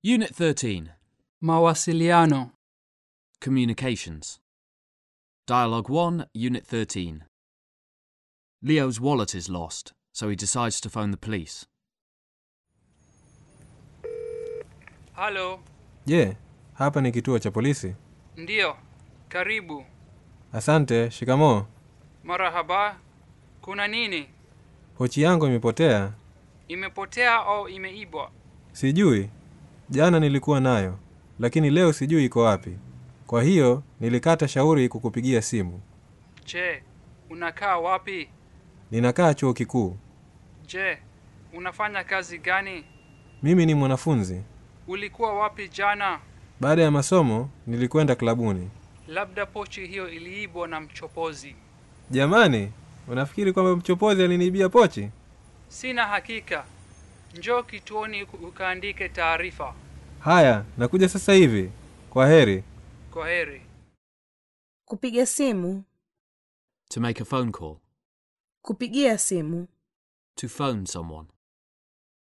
Unit 13 Mawasiliano. Communications. Dialogue 1, Unit 13. Leo's wallet is lost, so he decides to phone the police. Halo, Je, hapa ni kituo cha polisi? ndiyo. Karibu. Asante, shikamoo. Marahaba. Kuna nini? Pochi yangu imepotea. Imepotea au imeibwa? Sijui. Jana nilikuwa nayo, lakini leo sijui iko wapi. Kwa hiyo nilikata shauri kukupigia simu. Je, unakaa wapi? Ninakaa chuo kikuu. Je, unafanya kazi gani? Mimi ni mwanafunzi. Ulikuwa wapi jana? Baada ya masomo nilikwenda klabuni. Labda pochi hiyo iliibwa na mchopozi. Jamani, unafikiri kwamba mchopozi aliniibia pochi? Sina hakika. Njoo kituoni uka- ukaandike taarifa. Haya, nakuja sasa hivi. Kwa heri. Kwa heri. Kupiga simu. To make a phone call. Kupigia simu. To phone someone.